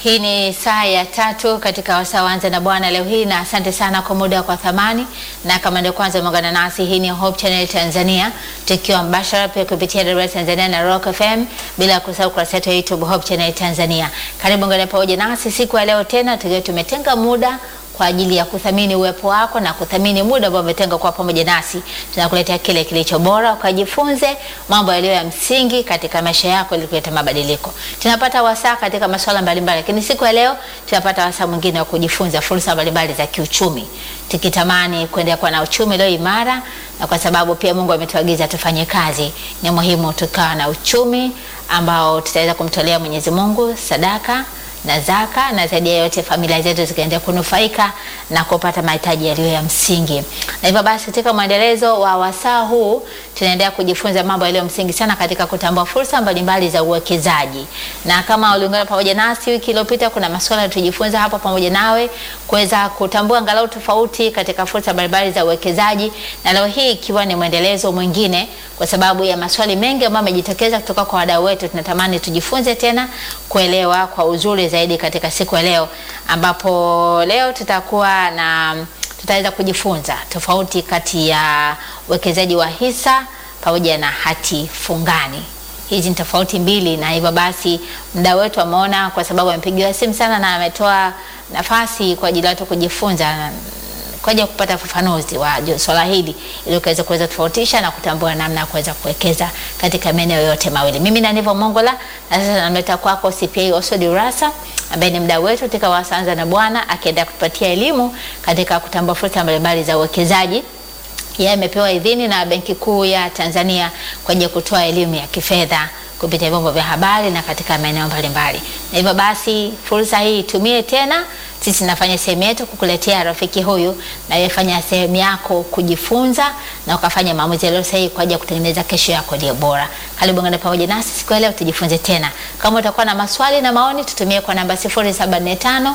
Hii ni saa ya tatu katika wasaa wanza na Bwana leo hii, na asante sana kwa muda kwa thamani. Na kama ndio kwanza umeungana nasi, hii ni Hope Channel Tanzania, tukiwa mbashara pia kupitia Dar Tanzania na Rock FM, bila kusahau kurasa yetu ya YouTube Hope Channel Tanzania. Karibu ngana pamoja nasi siku ya leo tena, tukiwa tumetenga muda kwa ajili ya kuthamini uwepo wako na kuthamini muda ambao umetenga kwa pamoja nasi. Tunakuletea kile kilicho bora, ukajifunze mambo yaliyo ya msingi katika maisha yako ili kuleta mabadiliko. Tunapata wasaa katika masuala mbalimbali, lakini siku ya leo tunapata wasaa mwingine wa kujifunza fursa mbalimbali za kiuchumi, tukitamani kuendelea kuwa na uchumi ulio imara, na kwa sababu pia Mungu ametuagiza tufanye kazi, ni muhimu tukawa na uchumi ambao tutaweza kumtolea Mwenyezi Mungu sadaka na zaka na zaidi ya yote familia zetu zikaendelea kunufaika na kupata mahitaji yaliyo ya msingi. Na hivyo basi, katika mwendelezo wa wasaa huu tunaendelea kujifunza mambo yaliyo msingi sana katika kutambua fursa mbalimbali za uwekezaji. Na kama uliungana pamoja nasi wiki iliyopita, kuna masuala tujifunza hapa pamoja nawe kuweza kutambua angalau tofauti katika fursa mbalimbali za uwekezaji, na leo hii ikiwa ni mwendelezo mwingine, kwa sababu ya maswali mengi ambayo yamejitokeza kutoka kwa wadau wetu, tunatamani tujifunze tena kuelewa kwa uzuri zaidi katika siku ya leo, ambapo leo tutakuwa na tutaweza kujifunza tofauti kati ya uwekezaji wa hisa pamoja na hati fungani. Hizi ni tofauti mbili, na hivyo basi mdau wetu ameona, kwa sababu amepigiwa simu sana na ametoa nafasi kwa ajili ya watu kujifunza kwa ajili ya kupata ufafanuzi wa swala hili ili ukaweza kuweza tofautisha na kutambua namna ya kuweza kuwekeza katika maeneo yote mawili. Mimi na Nivo Mongola, na sasa namleta kwako CPA Oswald Urassa ambaye ni mdau wetu katika Wasanza na Bwana, akienda kutupatia elimu katika kutambua fursa mbalimbali za uwekezaji. Yeye amepewa idhini na Benki Kuu ya Tanzania kwa ajili ya kutoa elimu ya kifedha kupitia vyombo vya habari na katika maeneo mbalimbali. Na hivyo basi fursa hii itumie tena. Sisi nafanya sehemu yetu kukuletea rafiki huyu, na wewe fanya sehemu yako kujifunza na ukafanya maamuzi yaliyo sahihi kwa ajili ya kutengeneza kesho yako iliyo bora. Karibu ngana pamoja nasi siku ya leo tujifunze tena. Kama utakuwa na maswali na maoni, tutumie kwa namba 0745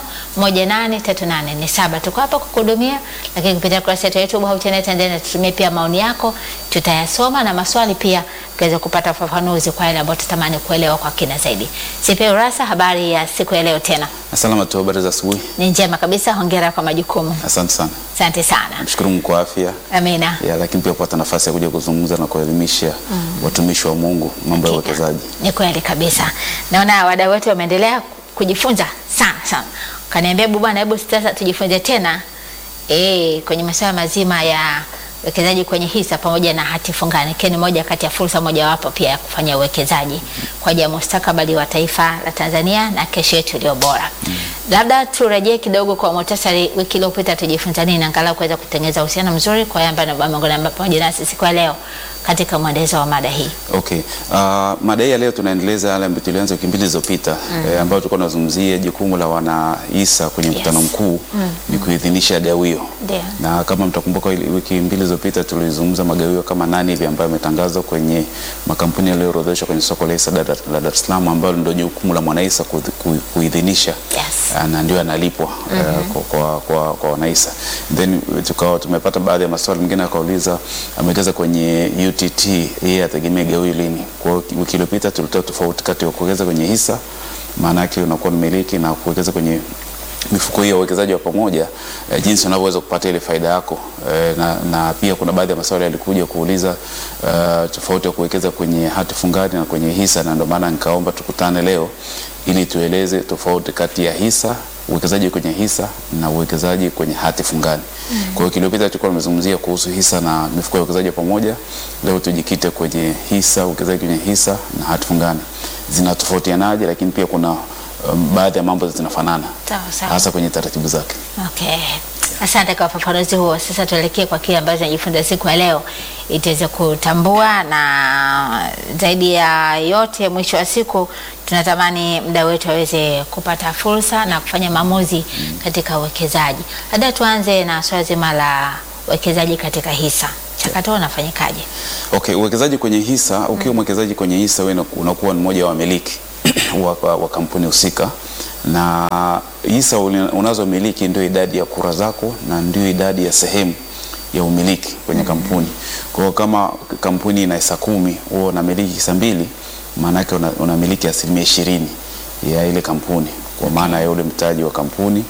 183847. Tuko hapa kukuhudumia, lakini kupitia kurasa yetu ya YouTube Hope Channel Tanzania tutumie pia maoni yako, tutayasoma na maswali pia ukaweza kupata ufafanuzi kwa yale ambayo tutamani kuelewa kwa kina zaidi. CPA Urassa, habari ya siku ya leo tena? Salama tu, habari za asubuhi. Ni njema kabisa, hongera kwa majukumu. Asante sana. Asante sana. Namshukuru Mungu kwa afya Amina. ya, lakini pia kupata nafasi ya kuja kuzungumza na kuelimisha watumishi wa Mungu mambo ya Hakika. uwekezaji. Ni kweli kabisa. Naona wadau wetu wameendelea kujifunza sana sana. Kaniambia bwana, hebu sasa tujifunze tena eh, kwenye masuala mazima ya uwekezaji kwenye hisa pamoja na hati fungani, ikiwa ni moja kati ya fursa mojawapo pia ya kufanya uwekezaji kwa ajili ya mustakabali wa taifa la Tanzania na kesho yetu iliyo bora. Labda turejee kidogo kwa muhtasari, wiki iliyopita tujifunza nini, angalau kuweza kutengeneza uhusiano mzuri kwa yamba na pamoja pamoja nasi siku ya leo katika mwendelezo wa mada hii. Okay. Uh, mada hii ya leo tunaendeleza yale ambayo tulianza wiki mbili zilizopita eh, ambayo tulikuwa tunazungumzia jukumu la wanahisa kwenye mkutano Yes. mkuu ni kuidhinisha gawio. Ndio. Na kama mtakumbuka ili- wiki mbili zilizopita tulizungumza magawio kama nane hivi ambayo yametangazwa kwenye makampuni yaliyoorodheshwa kwenye soko la hisa Dar- la Dar es Salaam ambalo ndio jukumu la mwanahisa kuidhi- kui- kuidhinisha Yes. Ah, na ndio analipwa eh, kwa, kwa, kwa, kwa wanahisa. Then tukawa tumepata baadhi ya maswali mengine akauliza amewekeza kwenye UTT yeye ategemea gawio lini. Kwa hiyo wiki iliyopita tulitoa tofauti kati ya kuwekeza kwenye hisa maana yake unakuwa mmiliki na kuwekeza kwenye mifuko hiyo ya uwekezaji wa pamoja eh, jinsi unavyoweza kupata ile faida yako eh, na, na pia kuna baadhi ya maswali yalikuja kuuliza eh, tofauti ya kuwekeza kwenye hati fungani na kwenye hisa, na ndio maana nikaomba tukutane leo ili tueleze tofauti kati ya hisa uwekezaji kwenye hisa na uwekezaji kwenye hati fungani. Kwa hiyo kilopita tulikuwa tumezungumzia kuhusu hisa na mifuko ya uwekezaji wa pamoja. Leo tujikite kwenye hisa, uwekezaji kwenye hisa na hati fungani. Zinatofautianaje, lakini pia kuna um, baadhi ya mambo zinafanana Sawa sawa. hasa kwenye taratibu zake. Okay. Asante kwa ufafanuzi huo. Sasa tuelekee kwa kile ambacho tunajifunza siku ya leo ili tuweze kutambua, na zaidi ya yote, mwisho wa siku tunatamani mda wetu aweze kupata fursa na kufanya maamuzi katika uwekezaji. Labda tuanze na swala zima la uwekezaji katika hisa, mchakato unafanyikaje? Okay, uwekezaji kwenye hisa, ukiwa mwekezaji kwenye hisa wewe unakuwa ni mmoja wa wamiliki wa, wa, wa kampuni husika na hisa uli- unazomiliki ndio idadi ya kura zako na ndio idadi ya sehemu ya umiliki kwenye kampuni. Kwa hiyo kama kampuni ina hisa kumi, wewe unamiliki hisa mbili, maana yake una- unamiliki asilimia ishirini ya ile kampuni. kwa maana ya ule mtaji wa kampuni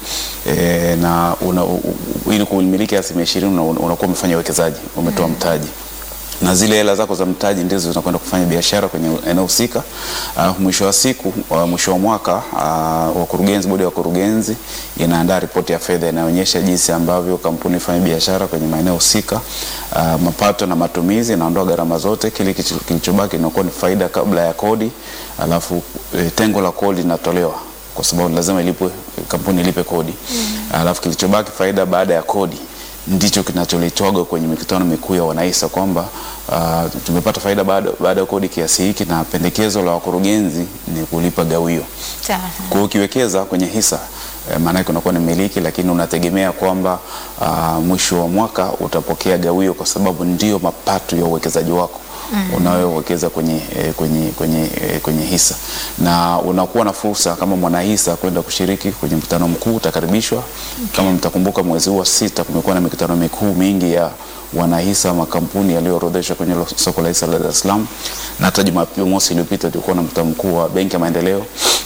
e, na una, u, u, ili kumiliki asilimia ishirini una- unakuwa umefanya uwekezaji, umetoa mtaji na zile hela zako za mtaji ndizo zinakwenda kufanya biashara kwenye eneo husika. Uh, mwisho wa siku uh, mwisho wa mwaka uh, wakurugenzi, bodi ya wakurugenzi inaandaa ripoti ya fedha inaonyesha jinsi ambavyo kampuni ifanya biashara kwenye maeneo husika, uh, mapato na matumizi, inaondoa gharama zote, kile kilicho- kilichobaki inakuwa ni faida kabla ya kodi, alafu eh, tengo la kodi linatolewa kwa sababu lazima ilipwe, kampuni ilipe kodi alafu kilichobaki faida baada ya kodi ndicho kinacholetwaga kwenye mikutano mikuu ya wanahisa kwamba uh, tumepata faida baada, baada ya kodi kiasi hiki na pendekezo la wakurugenzi ni kulipa gawio. Sawa Kwa hiyo ukiwekeza kwenye hisa eh, maana yake unakuwa ni mmiliki, lakini unategemea kwamba uh, mwisho wa mwaka utapokea gawio kwa sababu ndio mapato ya uwekezaji wako unayowekeza kwenye, eh, kwenye, kwenye, eh, kwenye hisa na unakuwa na fursa kama mwanahisa kwenda kushiriki kwenye mkutano mkuu, utakaribishwa. Kama mtakumbuka, mwezi huu wa sita kumekuwa na mikutano mikuu mingi ya wanahisa makampuni yaliyoorodheshwa kwenye lo- soko la hisa la Dar es Salaam, na hata Jumamosi iliyopita tulikuwa na mkutano mkuu wa Benki ya Maendeleo.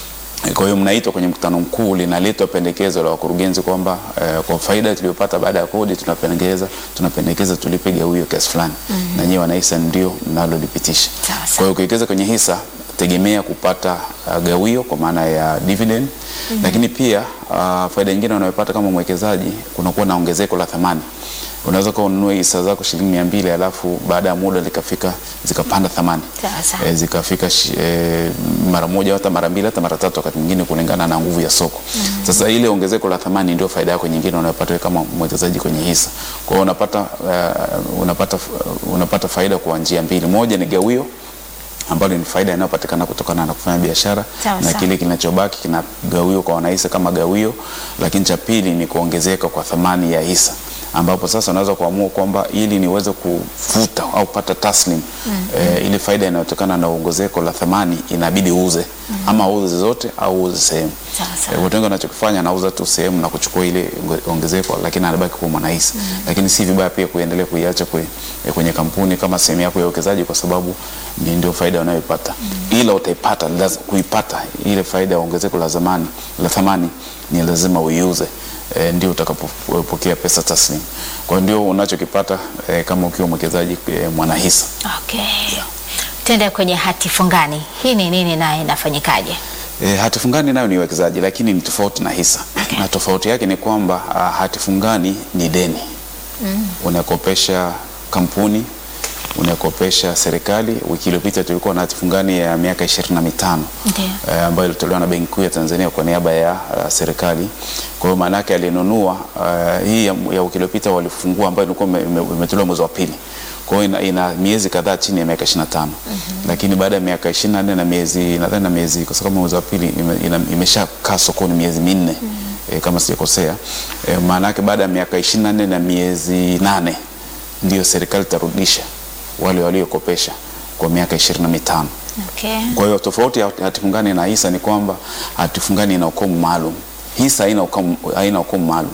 Kwa hiyo mnaitwa kwenye mkutano mkuu, linaletwa pendekezo la wakurugenzi kwamba eh, kwa faida tuliyopata baada ya kodi tunapendekeza tunapendekeza tulipe gawio kiasi fulani, na nyinyi wanahisa ndio mnalolipitisha. Sawa, sawa. Kwa hiyo ukiwekeza kwenye hisa tegemea kupata uh, gawio kwa maana ya dividend, lakini pia uh, faida nyingine unayopata kama mwekezaji, kunakuwa na ongezeko la thamani. Unaweza kuwa ununue hisa zako shilingi mia mbili alafu baada ya muda likafika zikapanda thamani Sawa, sawa. e, zikafika shi- e, mara moja hata mara mbili hata mara tatu wakati mwingine kulingana na nguvu ya soko. Sasa ile ongezeko la thamani ndio faida yako nyingine unayopata wewe kama mwekezaji kwenye hisa. Kwa hiyo unapata, uh, unapata, uh, unapata faida kwa njia mbili. Moja ni gawio ambalo ni faida inayopatikana kutokana na kufanya biashara Sawa, na sawa. kile kinachobaki kinagawiwa kwa wanahisa kama gawio, lakini cha pili ni kuongezeka kwa thamani ya hisa ambapo sasa unaweza kuamua kwamba ili niweze kufuta au kupata taslim eh, ile faida inayotokana na ongezeko la thamani inabidi uuze ama uuze zote au uuze sehemu. Sawa, sawa. Eh, watu wengi wanachokifanya anauza tu sehemu na kuchukua ile onge- ongezeko, lakini anabaki kuwa mwanahisa. Lakini si vibaya pia kuendelea kuiacha kwe, eh, kwenye kampuni kama sehemu yako ya uwekezaji, kwa sababu ni ndio faida unayoipata, ila utaipata laz- kuipata ile faida ya ongezeko la zamani la thamani ni lazima uiuze eh, ndio utakapopokea pesa taslim. Kwa hiyo ndio unachokipata eh, kama ukiwa mwekezaji eh, mwanahisa. Okay. Tende kwenye hati fungani. Hii ni nini na inafanyikaje? E, hati fungani nayo ni uwekezaji lakini ni tofauti na hisa na tofauti yake ni kwamba ah, hati fungani ni deni unakopesha kampuni unakopesha serikali. Wiki iliyopita tulikuwa na hati fungani ya miaka ishirini na mitano Ndio. eh, ambayo ilitolewa na Benki Kuu ya Tanzania kwa niaba ya uh, serikali. Kwa hiyo maana yake alinunua uh, hii ya, ya wiki iliyopita walifungua ambayo ilikuwa ime- ime- imetolewa mwezi wa pili. Kwa hiyo ina, ina miezi kadhaa chini ya miaka 25. Lakini baada ya miaka 24 na miezi nadhani na miezi kwa sababu mwezi wa pili ime, ina- imeshakaa sokoni miezi minne eh, kama sijakosea. Eh, maana yake baada ya miaka 24 na miezi nane ndio serikali itarudisha wale waliokopesha kwa miaka 25. Okay. Kwa hiyo tofauti ya hati fungani na hisa ni kwamba hati fungani ina ukomo maalum, hisa haina ukomo, haina ukomo maalum.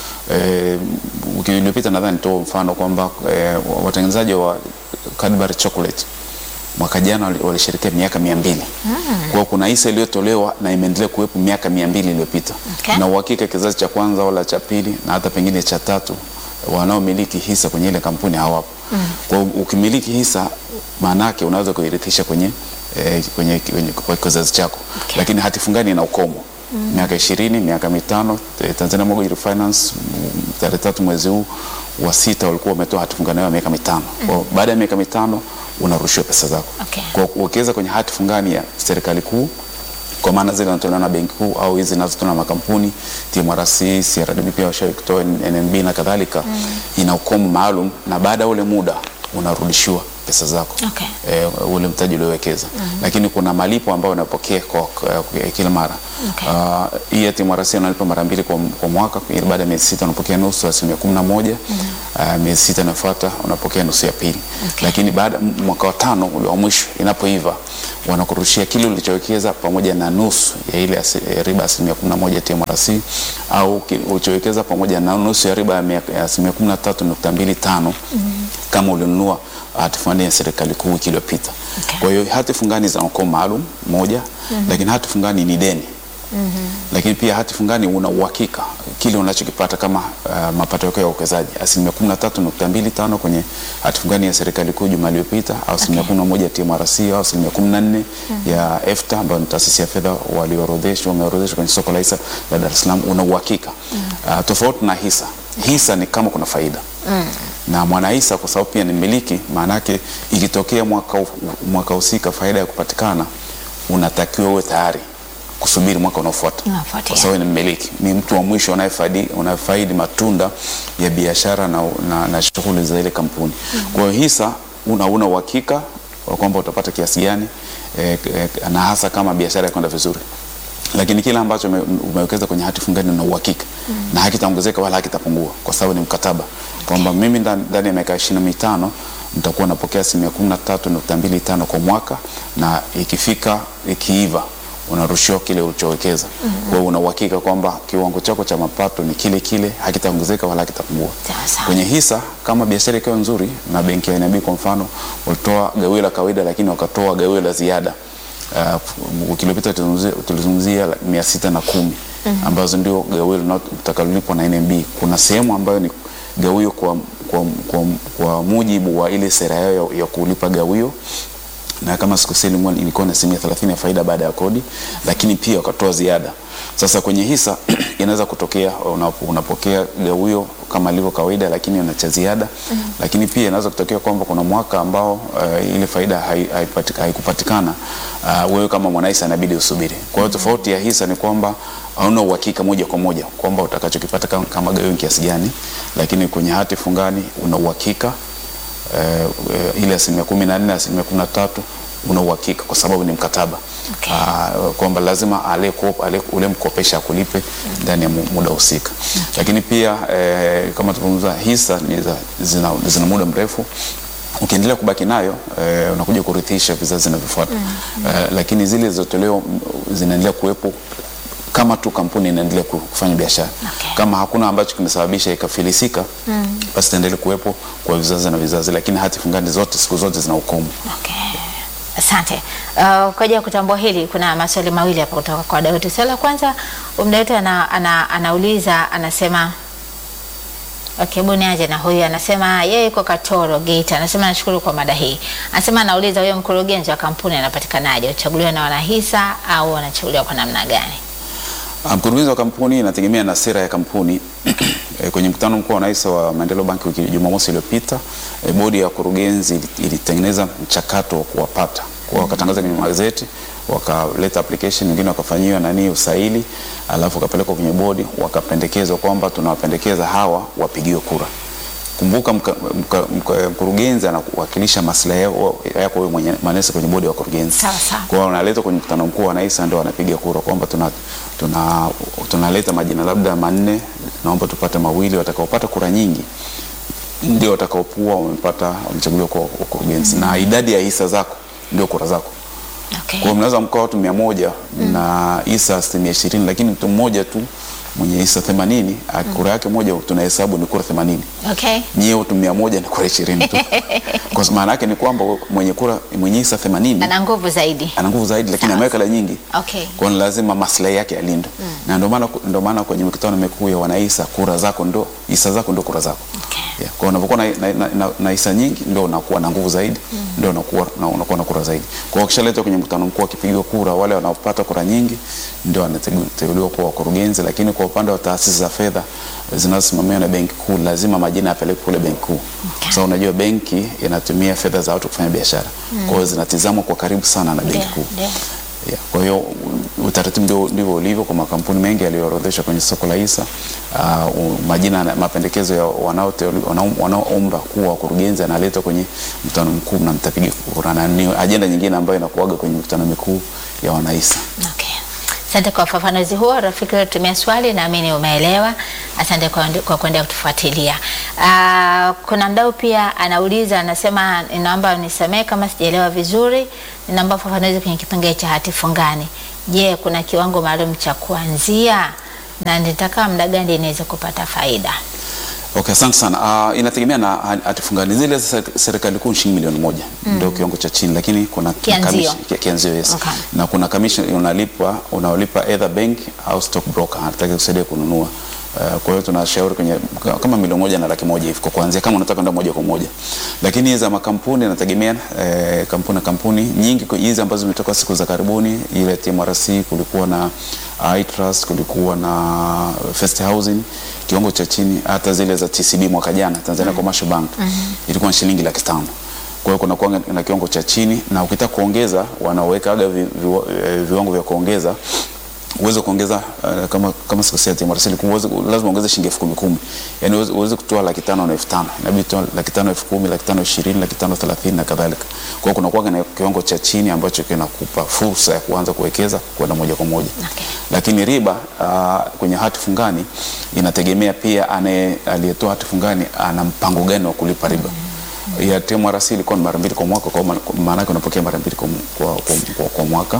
Eh, wiki iliyopita nadhani nitoa mfano kwamba eh, watengenezaji wa Cadbury chocolate mwaka jana wali- walisherehekea miaka mia mbili. Kwa hiyo kuna hisa iliyotolewa na imeendelea kuwepo miaka mia mbili iliyopita Okay. na uhakika kizazi cha kwanza wala cha pili na hata pengine cha tatu wanaomiliki hisa kwenye ile kampuni hawapo. Kwa hiyo ukimiliki hisa maana yake unaweza kuirithisha kwenye, eh, kwenye, kwenye kwa kizazi chako Okay. lakini hati fungani ina ukomo miaka ishirini, miaka mitano. Eh, Tanzania Mortgage Refinance mm, tarehe tatu mwezi huu wa sita walikuwa wametoa hati fungani yao ya miaka mitano. Kwa hiyo baada ya miaka mitano unarushiwa pesa zako. Okay. Kwa hiyo ukiweza kwenye hati fungani ya serikali kuu kwa maana zile zinatolewa na benki kuu au hizi zinazotolewa na makampuni TMRC, CRDB pia washawahi kutoa NMB na kadhalika, ina ukomo maalum, na baada ya ule muda unarudishiwa pesa zako Okay. eh, ule mtaji uliowekeza lakini kuna malipo ambayo unapokea kwa, kwa, kwa kila mara Okay. Ah, hii ya TMRC unalipa mara mbili kwa, kwa mwaka ili baada ya miezi sita unapokea nusu asilimia kumi na moja Ah, miezi sita inayofuata unapokea nusu ya pili Okay. lakini baada m- mwaka wa tano ule wa mwisho inapoiva wanakurushia kile ulichowekeza pamoja na nusu ya ile asi, ya riba asilimia kumi na moja TMRC au ki- ulichowekeza pamoja na nusu ya riba ya mia- ya asilimia kumi na tatu nukta mbili tano kama ulinunua hati fungani ya serikali kuu wiki iliyopita. Okay. Kwa hiyo hati fungani zina ukomo maalum moja, lakini hati fungani ni deni. Lakini pia hati fungani una uhakika kile unachokipata kama uh, mapato yako ya uwekezaji asilimia kumi na tatu nukta mbili tano kwenye hati fungani ya serikali kuu juma iliyopita au asilimia Okay. kumi na moja ya TMRC au asilimia kumi na nne ya EFTA ambayo ni taasisi ya fedha walioorodheshwa wameorodheshwa kwenye soko la hisa la Dar es Salaam, una uhakika uh, tofauti na hisa. Hisa ni kama kuna faida na mwanahisa kwa sababu pia ni mmiliki, maana yake ikitokea mwaka hu- mwaka husika faida ya kupatikana, unatakiwa uwe tayari kusubiri mwaka unaofuata Unaofuatia. kwa sababu ni mmiliki, ni mtu wa mwisho unayefaidi unayefaidi matunda ya biashara na, na, na shughuli za ile kampuni. Kwa hiyo hisa una una uhakika wa kwamba utapata kiasi gani eh, eh, na hasa kama biashara yakwenda vizuri lakini kile ambacho ume- umewekeza kwenye hati fungani una uhakika na hakitaongezeka wala hakitapungua kwa sababu ni mkataba kwamba mimi ndani ndani ya miaka ishirini na mitano nitakuwa napokea asilimia kumi na tatu nukta mbili tano kwa mwaka na ikifika ikiiva unarushiwa kile ulichowekeza. Kwa hiyo una uhakika kwamba kiwango chako cha mapato ni kile kile, hakitaongezeka wala hakitapungua. Sawa sawa. Kwenye hisa kama biashara ikiwa nzuri na benki ya NAB kwa mfano walitoa gawio la kawaida, lakini wakatoa gawio la ziada. Uh, wiki iliyopita tulizungumzia- tulizungumzia la- mia sita na kumi ambazo ndio gawio linalo- litakalolipwa na NMB. Kuna sehemu ambayo ni gawio kwa, kwa, kwa, kwa mujibu wa ile sera yao ya, ya kulipa gawio na kama sikosei ilikuwa- ilikuwa ni asilimia 30 ya faida baada ya kodi, lakini pia wakatoa ziada. Sasa kwenye hisa inaweza kutokea una- unapokea gawio kama ilivyo kawaida, lakini una cha ziada lakini pia inaweza kutokea kwamba kuna mwaka ambao uh, ile faida hai- haipati- haikupatikana uh, wewe kama mwanahisa inabidi usubiri. Kwa hiyo tofauti ya hisa ni kwamba hauna uhakika moja kwa moja kwamba utakachokipata kama, kama gawio ni kiasi gani, lakini kwenye hati fungani una uhakika eh, eh, ile asilimia kumi na nne asilimia kumi na tatu una uhakika kwa sababu ni mkataba Okay. Ah, kwamba lazima aliyeko- aliye- ule mkopesha akulipe ndani ya mu- muda husika lakini pia eh, kama tulivyozungumza hisa ni za, zina, zina muda mrefu ukiendelea kubaki nayo eh, unakuja kurithisha vizazi vinavyofuata eh, lakini zile zilizotolewa mm, zinaendelea kuwepo kama tu kampuni inaendelea ku- kufanya biashara Okay. kama hakuna ambacho kimesababisha ikafilisika basi itaendelea kuwepo kwa vizazi na vizazi, lakini hati fungani zote siku zote zina ukomo. Okay. Asante. Uh, kwa ajili ya kutambua hili kuna maswali mawili hapa kutoka kwa wadau wetu. Swali la kwanza mdau wetu ana, ana, anauliza anasema Okay, buni aje na huyu anasema yeye yuko Katoro Geita. Anasema nashukuru kwa mada hii. Anasema anauliza huyo mkurugenzi wa kampuni anapatikanaje? Uchaguliwa na wanahisa au anachaguliwa kwa namna gani? Ah, Mkurugenzi wa kampuni inategemea na sera ya kampuni. Eh, Kwenye mkutano mkuu wa wanahisa wa Maendeleo Bank wiki Jumamosi iliyopita, eh, bodi ya wakurugenzi ili- ilitengeneza mchakato wa kuwapata kwa wakatangaza kwenye magazeti, wakaleta application, wengine wakafanyiwa nani usaili, alafu wakapelekwa kwenye bodi, wakapendekezwa kwamba tunawapendekeza hawa wapigiwe kura. Kumbuka mka- mka- mka- mkurugenzi anawakilisha maslahi yako yako wewe mwenye manesi kwenye bodi ya wakurugenzi. Sawa, sawa. Kwa hiyo wanaletwa kwenye mkutano mkuu wa wanahisa ndio wanapiga kura kwamba tuna tuna tunaleta majina labda manne, naomba tupate mawili, watakaopata kura nyingi ndio watakaopua wamepata wamechaguliwa kwa ukurugenzi na idadi ya hisa zako ndio kura zako. Okay. Kwa hiyo mnaweza mkawa watu mia moja na hisa asilimia ishirini, lakini mtu mmoja tu mwenye hisa themanini kura yake moja tunahesabu ni kura themanini Okay. nyie watu mia moja ni kura ishirini tu. Kwa maana yake ni kwamba mwenye kura mwenye hisa themanini Ana nguvu zaidi. ana nguvu zaidi, lakini Sawa. ameweka la nyingi Okay. kwa hiyo lazima maslahi yake yalindwe na ndio maana ndio maana kwenye mikutano mikuu ya wanahisa kura zako ndo hisa zako ndo kura zako Okay. yeah. Kwa hiyo unapokuwa na, na, na, na, na hisa nyingi ndio unakuwa na nguvu zaidi ndio unakuwa na, unakuwa na kura zaidi. Kwa hiyo ukishaletwa kwenye mkutano mkuu wakipigiwa kura, wale wanaopata kura nyingi ndio wanateuliwa kuwa wakurugenzi, lakini kwa upande wa taasisi za fedha zinazosimamiwa na benki kuu lazima majina yapelekwe kule benki kuu Okay. kwa sababu unajua benki inatumia fedha za watu kufanya biashara kwa hiyo zinatizamwa kwa karibu sana na benki Ndio, kuu. ndio. Yeah, kwa hiyo u- utaratibu ndio ndivyo ulivyo kwa makampuni mengi yaliyoorodheshwa kwenye soko la hisa. Uh, u- majina na mapendekezo ya wanaoteuli- wanao- wanaoomba kuwa wakurugenzi analetwa kwenye mkutano mkuu na mtapiga kura, na ni ajenda nyingine ambayo inakuaga kwenye mikutano mikuu ya wanahisa. Okay. Asante kwa ufafanuzi huo. Rafiki ulitumia swali, naamini umeelewa. Asante kwa, kwa kuendelea kutufuatilia. Ah, kuna mdau pia anauliza, anasema ninaomba nisamehe kama sijaelewa vizuri, ninaomba ufafanuzi kwenye kipengele cha hati fungani. Je, kuna kiwango maalum cha kuanzia na nitakaa muda gani inaweza kupata faida? Okay, asante sana. Uh, inategemea na hati fungani. Zile za serikali kuu shilingi milioni moja ndio kiwango cha chini, lakini kuna Kianzio. commission- ki- kianzio yes. Okay. Na kuna commission unalipa unaolipa either bank au stock broker anataka kusaidia kununua. Uh, kwa hiyo tunashauri kwenye kama milioni moja na laki moja hivi kwa kuanzia, kama unataka kwenda moja kwa moja. Lakini hizi za makampuni inategemea eh, kampuni na kampuni nyingi kwa hizi ambazo zimetoka siku za karibuni, ile TMRC kulikuwa na iTrust, kulikuwa na First Housing kiwango cha chini, hata zile za TCB mwaka jana Tanzania Commercial Bank ilikuwa ni shilingi laki tano. Kwa hiyo kuna kuanga na kiwango cha chini, na ukitaka kuongeza wanawekaga vi, vi, eh, viwango vya kuongeza uweze kuongeza uh, kama kama sikosea TMRC ilikuwa uweze lazima uongeze shilingi elfu kumi kumi, yani uweze, uweze kutoa laki tano na elfu tano inabidi toa laki tano elfu kumi laki tano ishirini laki tano thelathini na kadhalika. Kwa hiyo kuna kuanga na kiwango cha chini ambacho kinakupa fursa ya kuanza kuwekeza kwenda moja kwa moja Okay. lakini riba uh, kwenye hati fungani inategemea pia anaye aliyetoa hati fungani ana mpango gani wa kulipa riba. Ya TMRC ilikuwa ni mara mbili kwa mwaka, kwa ma- maana yake unapokea mara mbili kwa, kwa, kwa, kwa, kwa mwaka.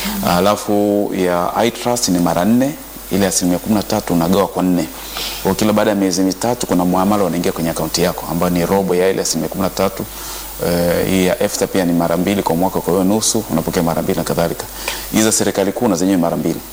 Alafu ya iTrust ni mara nne, ile asilimia kumi na tatu unagawa kwa nne. Kwa kila baada ya miezi mitatu kuna muamala unaingia kwenye akaunti yako ambayo ni robo ya ile asilimia kumi na tatu. Eh, hii ya EFTA pia ni mara mbili kwa mwaka, kwa hiyo nusu unapokea mara mbili na kadhalika. Hizi za serikali kuu na zenyewe mara mbili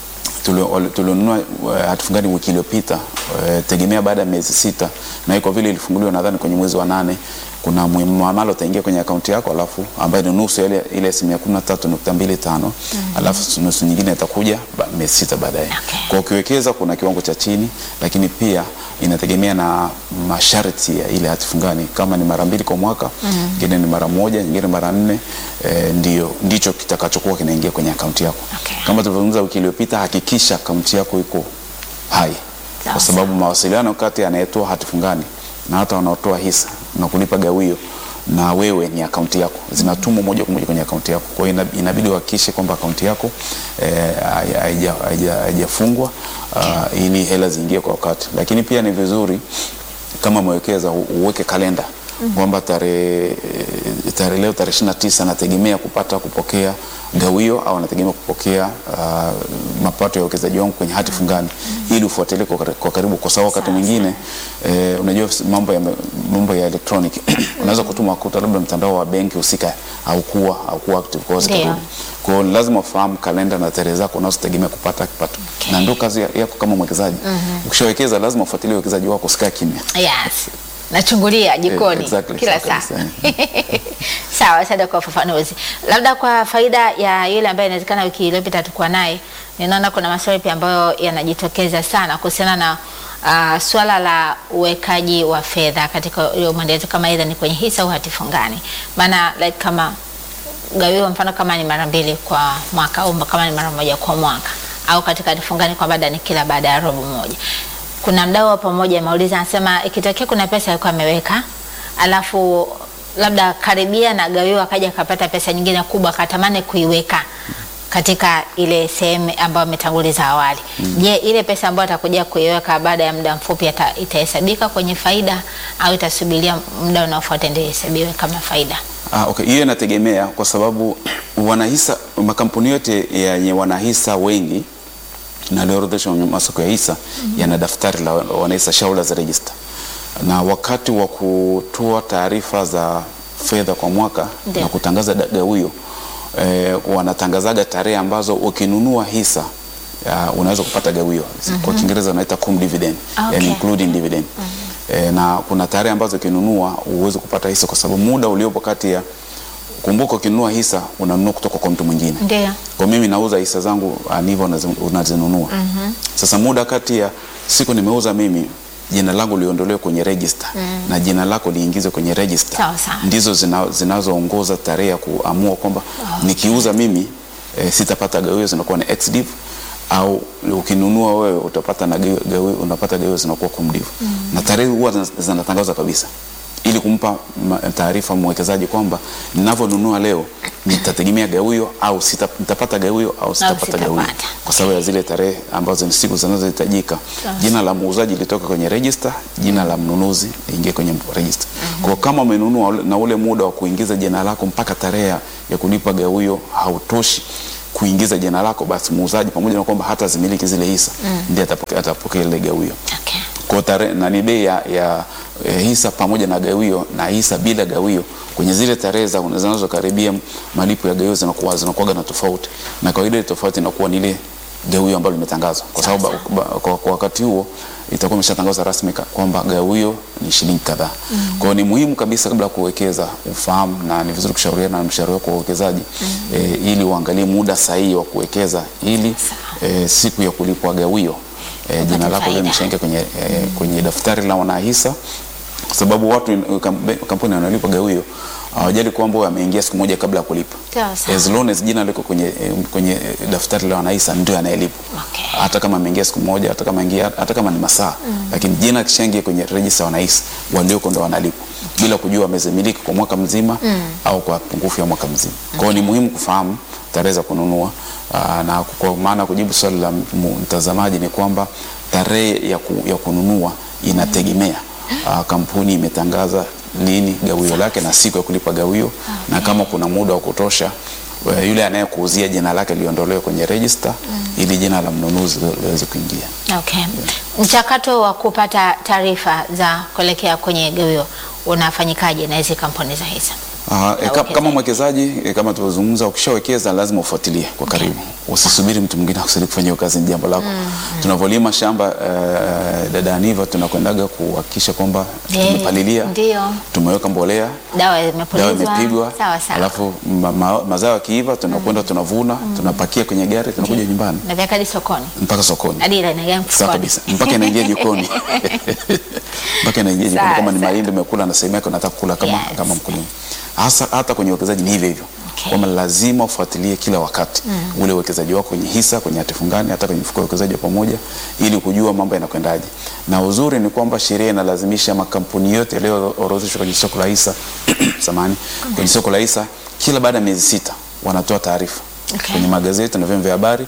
tulio- tulionunua uh, hati fungani wiki iliyopita uh, tegemea baada ya miezi sita, na hii kwa vile ilifunguliwa nadhani kwenye mwezi wa nane, kuna muamala utaingia kwenye akaunti yako, alafu ambayo ni nusu ya ile ile asilimia kumi na tatu nukta mbili tano alafu nusu nyingine itakuja ba- miezi sita baadaye. Okay. Kwa ukiwekeza kuna kiwango cha chini, lakini pia inategemea na masharti ya ile hati fungani, kama ni mara mbili kwa mwaka, nyingine ni mara moja, nyingine mara nne, eh, ndio ndicho kitakachokuwa kinaingia kwenye akaunti yako. Okay. Kama tulivyozungumza wiki iliyopita, hakikisha akaunti yako iko hai, Sawa, kwa sababu mawasiliano kati ya anayetoa hati fungani na hata wanaotoa hisa na kulipa gawio na wewe ni akaunti yako, zinatumwa moja kwa moja kwenye akaunti yako. Kwa hiyo ina- inabidi uhakikishe kwamba akaunti yako eh, haija- haija- haija- haijafungwa ah, ili hela ziingie kwa wakati, lakini pia ni vizuri kama mwekeza u- uweke kalenda kwamba tarehe eh, tarehe leo tarehe 29 nategemea kupata kupokea gawio au nategemea kupokea ah, mapato ya uwekezaji wangu kwenye hati fungani ili ufuatilie kwa, kar- kwa karibu, kwa sababu wakati Sawa, mwingine eh, unajua mambo ya mambo ya electronic unaweza kutuma kuta labda mtandao wa benki husika haukuwa haukuwa active kwa hiyo Ndio. zitarudi. Kwa hiyo lazima ufahamu kalenda na tarehe zako unazotegemea kupata kipato, Okay. na ndio kazi ya- yako kama mwekezaji. Ukishawekeza lazima ufuatilie uwekezaji wako, usikae kimya. Yes. Nachungulia jikoni exactly, kila sawa saa. kabisa, Sawa, asante kwa ufafanuzi. Labda kwa faida ya yule ambaye inawezekana wiki iliyopita tulikuwa naye, ninaona kuna maswali pia ambayo yanajitokeza sana kuhusiana na uh, swala la uwekaji wa fedha katika hiyo mwendelezo, kama aidha ni kwenye hisa au hati fungani. Maana like kama gawio mfano kama ni mara mbili kwa mwaka au kama ni mara moja kwa mwaka au katika hati fungani kwa baada ni kila baada ya robo moja. Kuna mdau wa pamoja ameuliza, anasema ikitokea kuna pesa alikuwa ameweka alafu labda karibia na gawio akaja akapata pesa nyingine kubwa akatamani kuiweka katika ile sehemu ambayo ametanguliza awali. Je, ile pesa ambayo atakuja kuiweka baada ya muda mfupi ata- itahesabika kwenye faida au itasubiria muda unaofuata ndio ihesabiwe kama faida? Ah, okay. Hiyo inategemea kwa sababu wanahisa, makampuni yote yenye wanahisa wengi na yaliyoorodheshwa kwenye masoko ya hisa yana daftari la wanahisa shareholders register, na wakati wa kutoa taarifa za fedha kwa mwaka Ndio. na kutangaza da- gawio eh, wanatangazaga tarehe ambazo ukinunua hisa uh, unaweza kupata gawio kwa Kiingereza wanaita cum dividend, Okay. yani including dividend eh, na kuna tarehe ambazo ukinunua uweze kupata hisa kwa sababu muda uliopo kati ya kumbuka, ukinunua hisa unanunua kutoka kwa mtu mwingine Ndio. kwa mimi nauza hisa zangu Aniva unazi- unazinunua. Sasa muda kati ya siku nimeuza mimi jina langu liondolewe kwenye register na jina lako liingizwe kwenye register Sawa, sawa. ndizo zina, zinazoongoza tarehe ya kuamua kwamba nikiuza mimi e, sitapata gawio zinakuwa ni ex div au ukinunua wewe utapata na gawio, gawio, unapata gawio zinakuwa cum div na tarehe huwa zina- zinatangazwa kabisa ili kumpa ma- taarifa mwekezaji kwamba ninavyonunua leo nitategemea gawio au sita, nitapata gawio au sitapata gawio sitapata. kwa sababu ya zile tarehe ambazo ni siku zinazohitajika. Jina la muuzaji litoka kwenye register, jina la mnunuzi liingie kwenye register. Kwa hiyo kama umenunua ule- na ule muda wa kuingiza jina lako mpaka tarehe ya ya kulipa gawio hautoshi kuingiza jina lako, basi muuzaji pamoja na kwamba hata zimiliki zile hisa ndiye atapokea atapokea ile gawio. Okay. Kwa tarehe nani bei ya, ya eh, hisa pamoja na gawio na hisa bila gawio kwenye zile tarehe za zinazokaribia malipo ya gawio zinakuwa zinakuwa na tofauti, na kawaida ile tofauti inakuwa ni ile gawio ambalo limetangazwa, kwa sababu Sawa, ba- kwa, kwa wakati huo itakuwa imeshatangazwa rasmi ka- kwamba gawio ni shilingi kadhaa. Kwa hiyo ni muhimu kabisa kabla ya kuwekeza ufahamu, na ni vizuri kushauriana na mshauri wako wa uwekezaji eh, ili uangalie muda sahihi wa kuwekeza ili eh, siku ya kulipwa gawio eh, jina lako faida. liwe limeshaingia kwenye, eh, kwenye daftari la wanahisa kwa sababu watu kam- kampuni wanalipa gawio hawajali kwamba wewe ameingia siku moja kabla ya kulipa Sawa, sawa. as long as jina liko kwenye, eh, kwenye eh, daftari la wanahisa ndio anayelipa Okay. hata kama ameingia siku moja hata kama ingia, hata kama ni masaa lakini jina kishaingia kwenye register ya wanahisa walioko ndo wanalipa bila kujua wamezimiliki kwa mwaka mzima au kwa pungufu ya mwaka mzima kwa hiyo ni muhimu kufahamu tarehe za kununua Aa, na kwa maana kujibu swali la mu- mtazamaji ni kwamba tarehe ya, ku, ya kununua inategemea Aa, kampuni imetangaza lini gawio lake na siku ya kulipa gawio na kama kuna muda wa kutosha eh, yule anayekuuzia jina lake liondolewe kwenye register ili jina la mnunuzi liweze kuingia. Okay. Mchakato wa kupata taarifa za kuelekea kwenye gawio unafanyikaje na hizi kampuni za hisa? Uh, e, ka, uwekezaji. kama mwekezaji e, kama tulivyozungumza, ukishawekeza lazima ufuatilie kwa karibu, usisubiri mtu mwingine akusaidia kufanya hiyo kazi, ni jambo lako. Tunavyolima shamba uh, dada Aniva, tunakwendaga kuhakikisha kwamba Eh, tumepalilia, Ndio. tumeweka mbolea, Dawa dawa imepulizwa. imepigwa, Sawa sawa. alafu ma, ma, mazao yakiiva tunakwenda tunavuna, tunapakia kwenye gari, tunakuja nyumbani Na vyaka hadi sokoni. mpaka sokoni. Hadi ile inaingia Sawa mfukoni. kabisa, mpaka inaingia jikoni mpaka inaingia jikoni. Sawa, Kama ni sawa. mahindi umekula na sehemu yake unataka kula kama, Yes. kama mkulima. Hasa hata kwenye uwekezaji ni hivyo hivyo Okay. kwamba lazima ufuatilie kila wakati ule uwekezaji wako kwenye hisa, kwenye hati fungani, hata kwenye mfuko wa uwekezaji wa pamoja, ili kujua mambo yanakwendaje. Na uzuri ni kwamba sheria inalazimisha makampuni yote yaliyoorodheshwa kwenye soko la hisa samani, kwenye soko la hisa kila baada ya miezi sita wanatoa taarifa Okay. kwenye magazeti na vyombo vya habari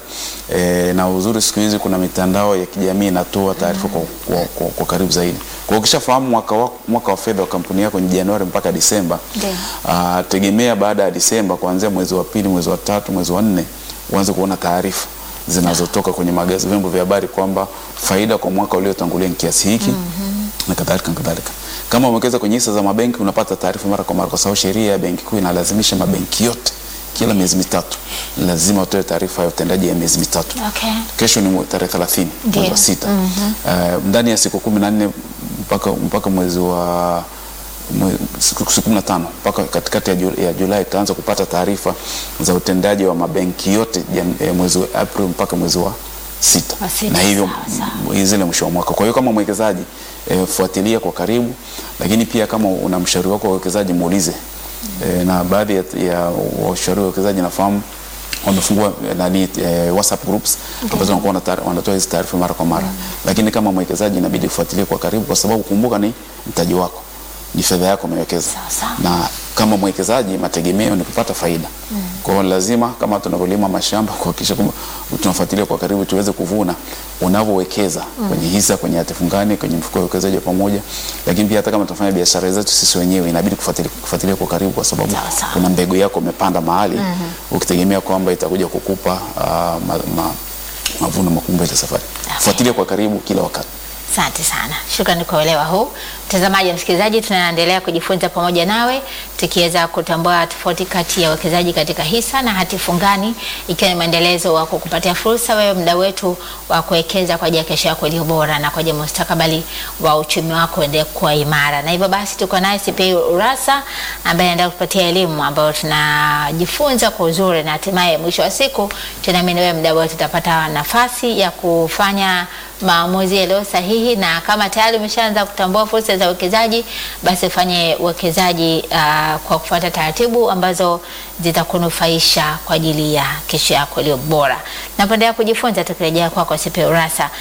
e, na uzuri siku hizi kuna mitandao ya kijamii inatoa taarifa kwa, kwa, kwa, kwa karibu zaidi. Kwa hiyo ukishafahamu mwaka wa, mwaka wa fedha wa kampuni yako ni Januari mpaka Disemba, Ndio. ah, tegemea baada ya Disemba kuanzia mwezi wa pili, mwezi wa tatu, mwezi wa nne uanze kuona taarifa zinazotoka kwenye magazeti, vyombo vya habari kwamba faida kwa mwaka uliotangulia ni kiasi hiki na kadhalika na kadhalika. Kama umewekeza kwenye hisa za mabenki unapata taarifa mara kwa mara, kwa sababu sheria ya benki kuu inalazimisha mabenki yote kila miezi mitatu lazima watoe taarifa ya utendaji ya miezi mitatu. Okay. Kesho ni mwe- tarehe 30 Ndio. mwezi wa sita. Eh, ndani ya siku kumi na nne mpaka mpaka mwezi wa mwe- siku siku kumi na tano mpaka katikati ya, Ju- ya Julai tutaanza kupata taarifa za utendaji wa mabenki yote jan- eh, mwezi wa April mpaka mwezi wa sita, Wa sita, na hivyo sawa, sawa. m- zile mwisho wa mwaka. Kwa hiyo kama mwekezaji eh, fuatilia kwa karibu, lakini pia kama una mshauri wako wa uwekezaji muulize. Eh, na baadhi ya, ya washauri wa uwekezaji nafahamu wamefungua eh, nani eh, WhatsApp groups ambazo wanakuwa wanata- wanatoa hizi taarifa mara kwa mara, lakini kama mwekezaji inabidi ufuatilie kwa karibu, kwa sababu kumbuka, ni mtaji wako, ni fedha yako umewekeza, Sawa, sawa. na kama mwekezaji mategemeo ni kupata faida. Kwa hiyo lazima kama tunavyolima mashamba kuhakikisha kwamba tunafuatilia kwa karibu tuweze kuvuna unavyowekeza kwenye hisa, kwenye hati fungani, kwenye mfuko wa uwekezaji wa pamoja, lakini pia hata kama tunafanya biashara zetu sisi wenyewe inabidi kufuatilia, kufuatilia kwa karibu, kwa sababu Sawa, sawa. kuna mbegu yako umepanda mahali ukitegemea kwamba itakuja kukupa ah, ma, ma, mavuno makubwa ile safari. Fuatilia kwa karibu kila wakati. Asante sana, shukrani kwa uelewa huu. Mtazamaji na msikilizaji, tunaendelea kujifunza pamoja nawe tukiweza kutambua tofauti kati ya uwekezaji katika hisa na hati fungani, ikiwa ni maendelezo wa kukupatia fursa wewe mdau wetu wa kuwekeza kwa ajili ya kesho yako iliyo bora na kwa ajili ya mustakabali wa uchumi wako uendelee kuwa imara. Na hivyo basi tuko naye CPA Urassa ambaye anaenda kupatia elimu ambayo tunajifunza kwa uzuri na hatimaye mwisho wa siku tunaamini wewe mdau wetu utapata nafasi ya kufanya maamuzi yaliyo sahihi, na kama tayari umeshaanza kutambua fursa za uwekezaji, basi ufanye uwekezaji uh, kwa kufuata taratibu ambazo zitakunufaisha kwa ajili ya kesho yako iliyo bora. Napendelea kujifunza, tukirejea kwako CPA Urassa.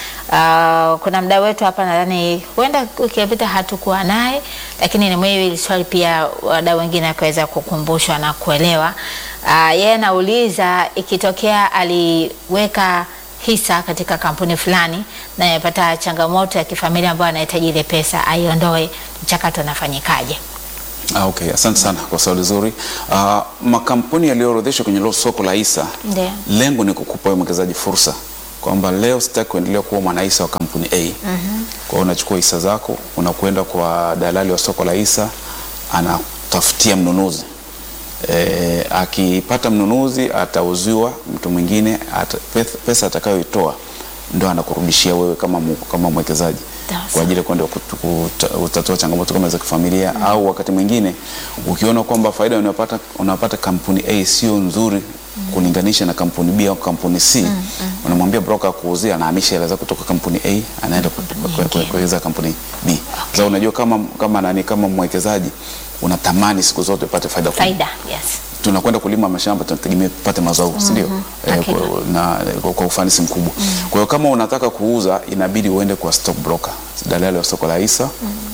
Uh, kuna mdau wetu hapa, nadhani huenda wiki iliyopita hatukuwa naye, lakini ni muhimu hili swali pia wadau wengine wakaweza kukumbushwa na kuelewa. Uh, yeye anauliza ikitokea aliweka hisa katika kampuni fulani na amepata changamoto ya kifamilia ambayo anahitaji ile pesa aiondoe, mchakato unafanyikaje? Ah, okay, asante sana kwa swali zuri. Ah, makampuni yaliyoorodheshwa kwenye lo- soko la hisa Ndio. lengo ni kukupa wewe mwekezaji fursa kwamba leo sitaki kuendelea kuwa mwanahisa wa kampuni A. Kwa hiyo unachukua hisa zako unakwenda kwa dalali wa soko la hisa, anatafutia mnunuzi e, akipata mnunuzi atauziwa mtu mwingine ata, pesa, pesa atakayoitoa ndo anakurudishia wewe kama, mu- kama mwekezaji Sawa, kwa ajili ya kwenda kutu- kuta- kutatua changamoto kama za kifamilia au wakati mwingine ukiona kwamba faida unayopata unapata kampuni A sio nzuri kulinganisha na kampuni B au kampuni C unamwambia broker akuuzia anahamisha hela zako kutoka kampuni A anaenda ku- ku- ku- kuwekeza kampuni B. Sasa unajua kama kama nani kama mwekezaji unatamani siku zote upate faida kubwa Faida, yes. tunakwenda kulima mashamba tunategemea tupate mazao si ndio? Eh, Hakika. kwa, na, kwa, kwa ufanisi mkubwa. Kwa hiyo kama unataka kuuza inabidi uende kwa stock broker, dalali wa soko la hisa.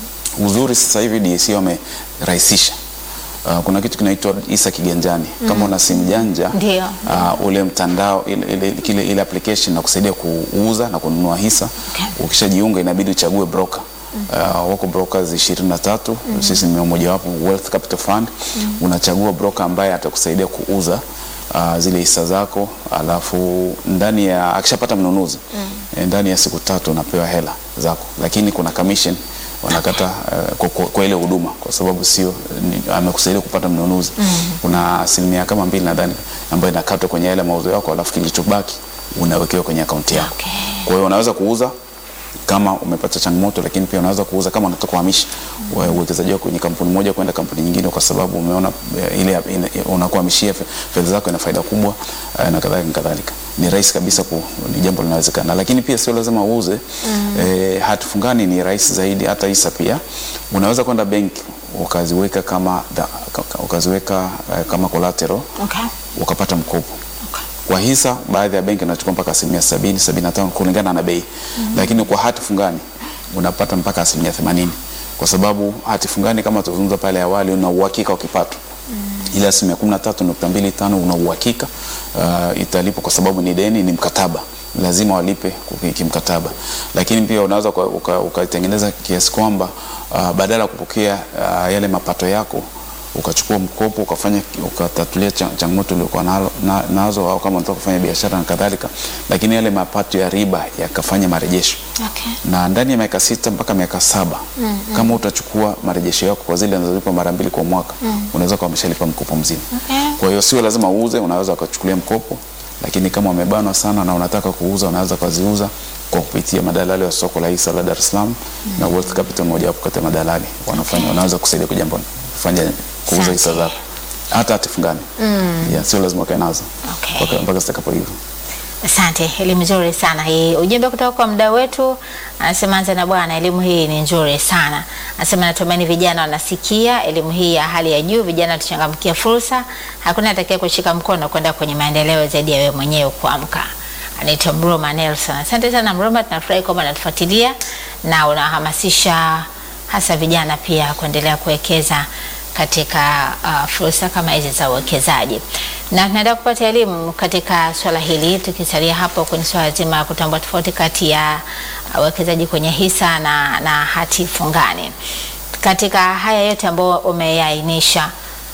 Uzuri sasa hivi DSE wamerahisisha. Uh, kuna kitu kinaitwa hisa kiganjani. Kama una simu janja Ndio. uh, ule mtandao ile, ile, kile, ile application na kusaidia kuuza na kununua hisa Okay. ukishajiunga inabidi uchague broker. Uh, wako brokers 23 sisi ni mmoja wapo Wealth Capital Fund unachagua broker ambaye atakusaidia kuuza uh, zile hisa zako alafu ndani ya akishapata mnunuzi eh, ndani ya siku tatu unapewa hela zako lakini kuna commission wanakata uh, kwa, kwa, kwa ile huduma kwa sababu sio ni- amekusaidia kupata mnunuzi kuna asilimia kama mbili nadhani ambayo inakatwa kwenye yale mauzo yako alafu kilichobaki unawekewa kwenye akaunti yako Okay. kwa hiyo unaweza kuuza kama umepata changamoto, lakini pia unaweza kuuza kama unataka kuhamisha wa- uwekezaji wako kwenye kampuni moja kwenda kampuni nyingine, kwa sababu umeona eh, ile ina- unakuhamishia fe- fedha zako ina faida kubwa eh, na kadhalika na kadhalika. Ni rahisi kabisa ku, ni jambo linawezekana, lakini pia sio lazima uuze. Eh, hati fungani ni rahisi zaidi, hata hisa pia unaweza kwenda benki ukaziweka kama dha- ka- ukaziweka eh, kama collateral Okay. ukapata mkopo Okay. kwa hisa baadhi ya benki inachukua mpaka asilimia sabini sabini na tano kulingana na bei lakini kwa hati fungani unapata mpaka asilimia themanini kwa sababu hati fungani kama tuzungumza pale awali una uhakika wa kipato ile asilimia kumi na tatu nukta mbili tano una uhakika uh, italipwa kwa sababu ni deni ni mkataba lazima walipe kuki- kimkataba lakini pia unaweza uka- uka- ukaitengeneza kiasi kwamba uh, badala ya kupokea uh, yale mapato yako ukachukua mkopo ukafanya ukatatulia cha- changamoto uliokuwa nalo- na, nazo au kama unataka kufanya biashara na kadhalika, lakini yale mapato ya riba yakafanya marejesho Okay. na ndani ya miaka sita mpaka miaka saba kama utachukua marejesho yako kwa zile zinazolipa mara mbili kwa mwaka unaweza kuwa umeshalipa mkopo mzima. Okay. Kwa hiyo sio lazima uuze, unaweza ukachukulia mkopo, lakini kama umebanwa sana na unataka kuuza, unaweza ukaziuza kwa kupitia madalali wa soko la hisa la Dar es Salaam na Wealth Capital, moja wapo kati ya madalali wanafanya, wanaweza kusaidia kujambo kufanya kuuza Asante. hisa zako hata hati fungani yeah, sio lazima ukae nazo Okay. mpaka mpaka zitakapoiva. Asante, elimu nzuri sana hii. Ujumbe kutoka kwa mdau wetu anasema, anza na bwana, elimu hii ni nzuri sana. Anasema natumaini vijana wanasikia elimu hii ya hali ya juu, vijana tuchangamkia fursa, hakuna atakaye kushika mkono kwenda kwenye maendeleo zaidi ya wewe mwenyewe kuamka. Anaitwa Mroma Nelson. Asante sana Mroma, tunafurahi kwamba unatufuatilia na unahamasisha hasa vijana pia kuendelea kuwekeza katika uh, fursa kama hizi za uwekezaji, na tunaenda kupata elimu katika swala hili, tukisalia hapo kwenye swala zima la kutambua tofauti kati ya uh, uwekezaji kwenye hisa na, na hati fungani. Katika haya yote ambayo umeainisha,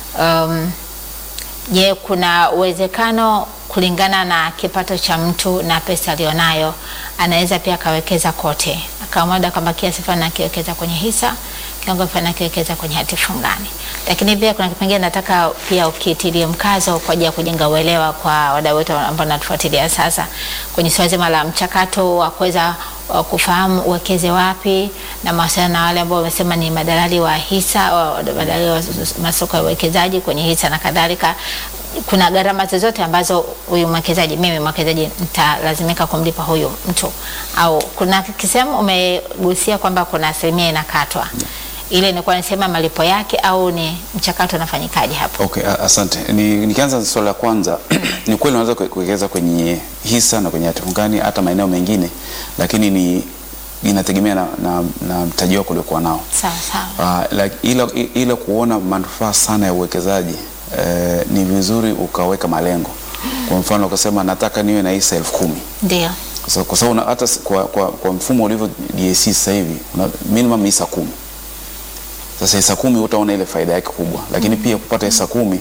um, je, kuna uwezekano kulingana na kipato cha mtu na pesa aliyonayo anaweza pia akawekeza kote, akamwada kwamba kiasi fulani akiwekeza kwenye hisa, kiwango fulani akiwekeza kwenye hati fungani. Lakini pia kuna kipengele nataka pia ukitilie mkazo kwa ajili ya kujenga uelewa kwa wadau wetu ambao natufuatilia sasa kwenye swala zima la mchakato wa kuweza wa kufahamu uwekeze wapi na mawasiliano na wale ambao wamesema ni madalali wa hisa, wa- madalali wa masoko ya uwekezaji kwenye hisa na kadhalika. Kuna gharama zozote ambazo huyu mwekezaji, mimi mwekezaji, nitalazimika kumlipa huyu mtu, au kuna kisehemu umegusia kwamba kuna asilimia inakatwa, ile ni kwa nisema malipo yake au ni mchakato unafanyikaje hapo? Okay, a- asante. Ni, nikianza na swala la kwanza ni kweli unaweza kue- kuwekeza kwenye hisa na kwenye hati fungani hata maeneo mengine, lakini ni inategemea na, na, na mtaji wako uliokuwa nao. Sawa sawa. Uh, like, ila, ila kuona manufaa sana ya uwekezaji eh, ni vizuri ukaweka malengo. Kwa mfano ukasema nataka niwe na hisa elfu kumi Ndio. kwa sababu- kwa sababu una- hata s- kwa, kwa, kwa mfumo ulivyo DSC sasa hivi una minimum hisa kumi. Sasa hisa kumi utaona ile faida yake kubwa, lakini pia kupata hisa kumi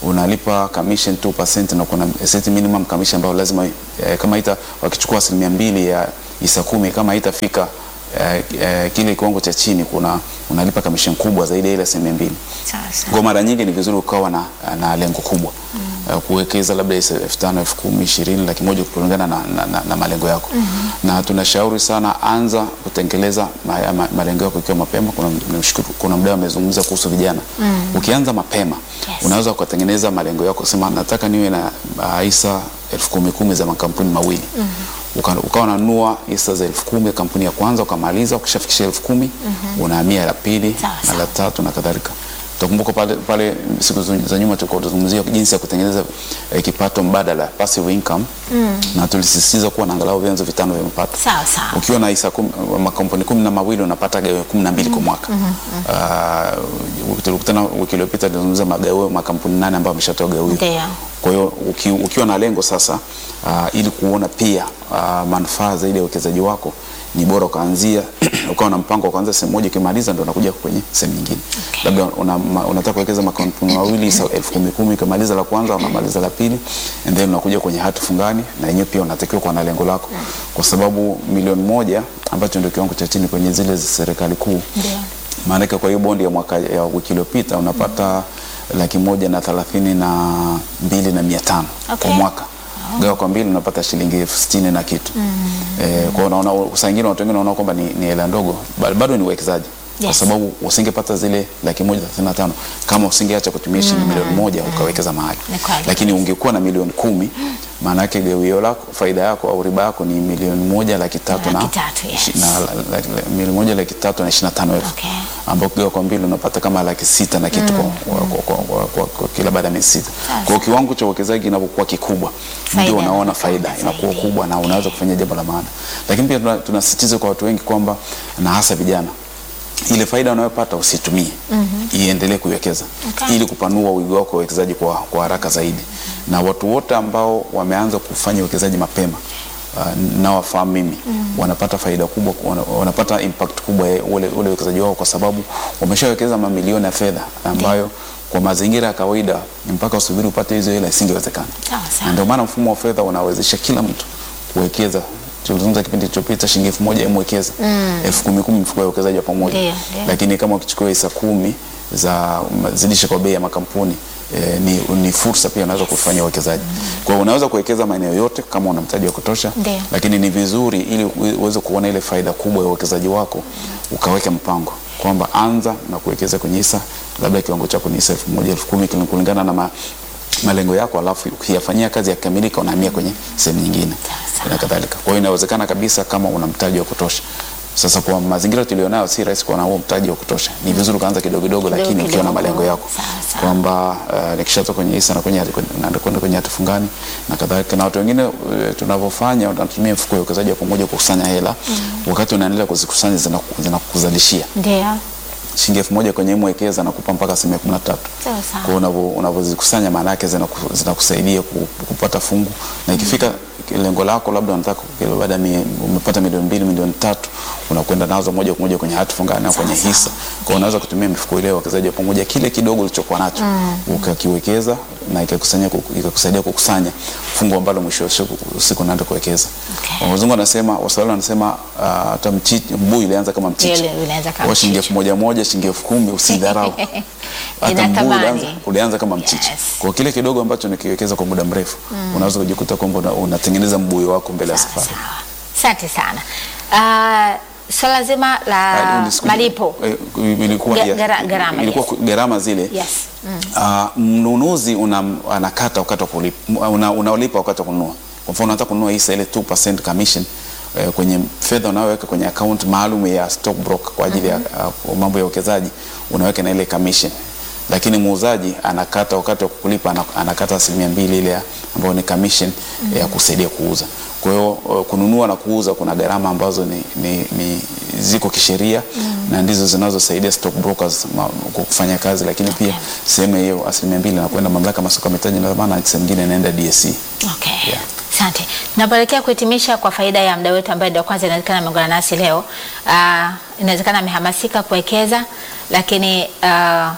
unalipa commission 2% na kuna set minimum commission ambayo lazima eh, kama ita wakichukua asilimia mbili ya hisa kumi kama itafika eh, eh, kile kiwango cha chini kuna unalipa commission kubwa zaidi ya ile asilimia mbili. Sawa sawa. Kwa mara nyingi ni vizuri ukawa na, na lengo kubwa mm. kuwekeza labda elfu tano elfu kumi ishirini laki moja kulingana na, na, na, na malengo yako mm -hmm. na tunashauri sana anza kutengeleza ma, ma, malengo yako ikiwa mapema. Kuna, nimshukuru, kuna mdau amezungumza kuhusu vijana mm. ukianza mapema Yes. unaweza ukatengeneza malengo yako, sema nataka niwe na uh, hisa elfu kumi kumi za makampuni mawili mm -hmm. Uka, ukawa unanunua hisa za elfu kumi kampuni ya kwanza ukamaliza, ukishafikisha elfu kumi mm -hmm. unahamia la pili Sawa, na sawa. la tatu na kadhalika. Utakumbuka pale, pale siku za nyuma tulikuwa tunazungumzia jinsi ya kutengeneza eh, kipato mbadala passive income mm. na tulisisitiza kuwa na angalau vyanzo vitano vya mapato. Sawa sawa. Ukiwa na hisa kum, makampuni kumi na mawili unapata gawio kumi na mbili kwa mwaka. Uh, tulikutana wiki iliyopita tulizungumza magawio makampuni nane ambayo ameshatoa gawio. Ndio. Kwa hiyo uki, ukiwa na lengo sasa uh, ili kuona pia uh, manufaa zaidi ya uwekezaji wako ni bora ukaanzia ukawa na mpango wa kuanza sehemu moja, ukimaliza ndo unakuja kwenye sehemu nyingine. Okay. Labda una, ma- unataka kuwekeza makampuni mawili sa- elfu kumi kumi, ukimaliza la kwanza unamaliza la pili, and then unakuja kwenye hati fungani, na yenyewe pia unatakiwa kuwa na lengo lako, kwa sababu milioni moja ambacho ndio kiwango cha chini kwenye zile za serikali kuu Ndio. maanake kwa hiyo bondi ya mwaka ya wiki iliyopita unapata laki moja na thelathini na mbili na mia tano Okay. kwa mwaka gawa kwa mbili unapata shilingi elfu sitini na kitu eh, kwa unaona saa ingine watu wengine wanaona kwamba ni, ni hela ndogo ba- bado ni uwekezaji kwa Yes. sababu usingepata zile laki moja thelathini na tano kama usingeacha kutumia shilingi milioni moja ukawekeza mahali Ni kweli. lakini ungekuwa na milioni kumi maana yake gawio lako faida yako au riba yako ni milioni moja laki tatu na, Laki tatu, yes. ishi- na la- la- la- milioni moja laki tatu na ishirini na tano elfu Okay. ambao ukigawa kwa mbili unapata kama laki sita na kitu kwa, kwa, kwa, kwa, kwa, kwa kila baada ya miezi sita. Sasa. Kwa hiyo kiwango cha uwekezaji kinapokuwa kikubwa Faida ndio unaona inakuwa faida zaidi. inakuwa kubwa na unaweza kufanya jambo la maana, lakini pia tuna- tunasisitiza kwa watu wengi kwamba na hasa vijana ile faida unayopata usitumie, iendelee kuiwekeza Okay. ili kupanua wigo wako wa uwekezaji kwa, kwa haraka zaidi. Na watu wote ambao wameanza kufanya uwekezaji mapema uh, nawafahamu mimi wanapata faida kubwa, wana- wanapata impact kubwa ya ule ule uwekezaji wao, kwa sababu wameshawekeza mamilioni ya fedha ambayo kwa mazingira ya kawaida mpaka usubiri upate hizo hela isingewezekana. Sawa sawa. Na ndio maana mfumo wa fedha unawezesha kila mtu kuwekeza. Tulizungumza kipindi kilichopita, shilingi elfu moja mwekeza elfu kumi kumi mfuko wa uwekezaji wa pamoja Ndio, ndio. lakini kama ukichukua hisa kumi za zidisha kwa bei ya makampuni eh, ni, ni fursa pia unaweza kufanya uwekezaji. Kwa hiyo unaweza kuwekeza maeneo yote kama una mtaji wa kutosha, Ndio. lakini ni vizuri ili uwe- uweze kuona ile faida kubwa ya uwekezaji wako, ukaweka mpango kwamba anza na kuwekeza kwenye hisa, labda kiwango chako ni hisa elfu moja elfu kumi kulingana na ma, malengo yako, alafu ukiyafanyia kazi yakamilika, unahamia kwenye sehemu nyingine Sawa. na kadhalika. Kwa hiyo inawezekana kabisa kama una mtaji wa kutosha. Sasa kwa mazingira tulionayo, si rahisi kuwa na huo mtaji wa kutosha. Ni vizuri ukaanza kidogo kidogo, lakini ukiwa na kidogo. malengo yako Sawa, sawa. kwamba uh, nikishatoka kwenye hisa na kwenye naenda kwenda kwenye hati fungani na kadhalika. Na watu wengine uh, tunavyofanya tunatumia mfuko wa uwekezaji wa pamoja kukusanya hela, wakati unaendelea kuzikusanya zinaku- zinakuzalishia Ndio. shilingi elfu moja kwenye mwekeza na kupa mpaka asilimia kumi na tatu. Sawa sawa. Kwa hiyo unavyo- unavyozikusanya maana yake zinaku- zinakusaidia ku- kupata fungu na ikifika lengo lako labda unataka kila baada ya mie- umepata milioni mbili milioni tatu unakwenda nazo moja kwa moja kwenye hati fungani au kwenye hisa. Kwa hiyo unaweza kutumia mifuko ile ya uwekezaji wa pamoja, kile kidogo ulichokuwa nacho ukakiwekeza na ikakusanya ikakusaidia kukusanya fungu ambalo mwisho wa siku usiku unaenda kuwekeza. Okay. Wazungu wanasema, Waswahili wanasema ah, hata mchichi mbuyu ilianza kama mchichi. Ile ilianza kama Kwa shilingi mchichi. elfu moja moja, shilingi elfu kumi usidharau. Hata Ina mbuyu thamani. ulianza, ulianza kama mchichi. Yes. Kwa kile kidogo ambacho nikiwekeza kwa muda mrefu unaweza kujikuta kwamba una- unatengeneza mbuyu wako mbele ya Sawa, safari. sawa. Asante sana. Uh, swala zima Ah, la ulisikia- malipo eh, ilikuwa Ga- ya- gara- gharama, ilikuwa yes. gharama zile Yes. Mm. Ah, mnunuzi una, anakata wakati wa kulipa, una, unalipa wakati wa kununua. Kwa mfano unataka kununua hisa ile 2% commission eh, kwenye fedha unayoweka kwenye account maalum ya stock broker kwa ajili ya ah, mambo ya uwekezaji unaweka na ile commission, lakini muuzaji anakata wakati wa kukulipa ana- anakata asilimia mbili ile ya- ambayo ni commission ya kusaidia kuuza. Kwa hiyo uh, kununua na kuuza kuna gharama ambazo ni, ni, ni ziko kisheria na ndizo zinazosaidia stock brokers ma, kufanya kazi, lakini pia sehemu hiyo asilimia mbili inakwenda mamlaka ya masoko ya mitaji na dhamana, na sehemu nyingine inaenda DSE. Okay. Yeah. Asante. Tunapoelekea kuhitimisha kwa faida ya mda wetu ambaye ndio kwanza inawezekana ameungana nasi leo. Uh, inawezekana amehamasika kuwekeza lakini uh,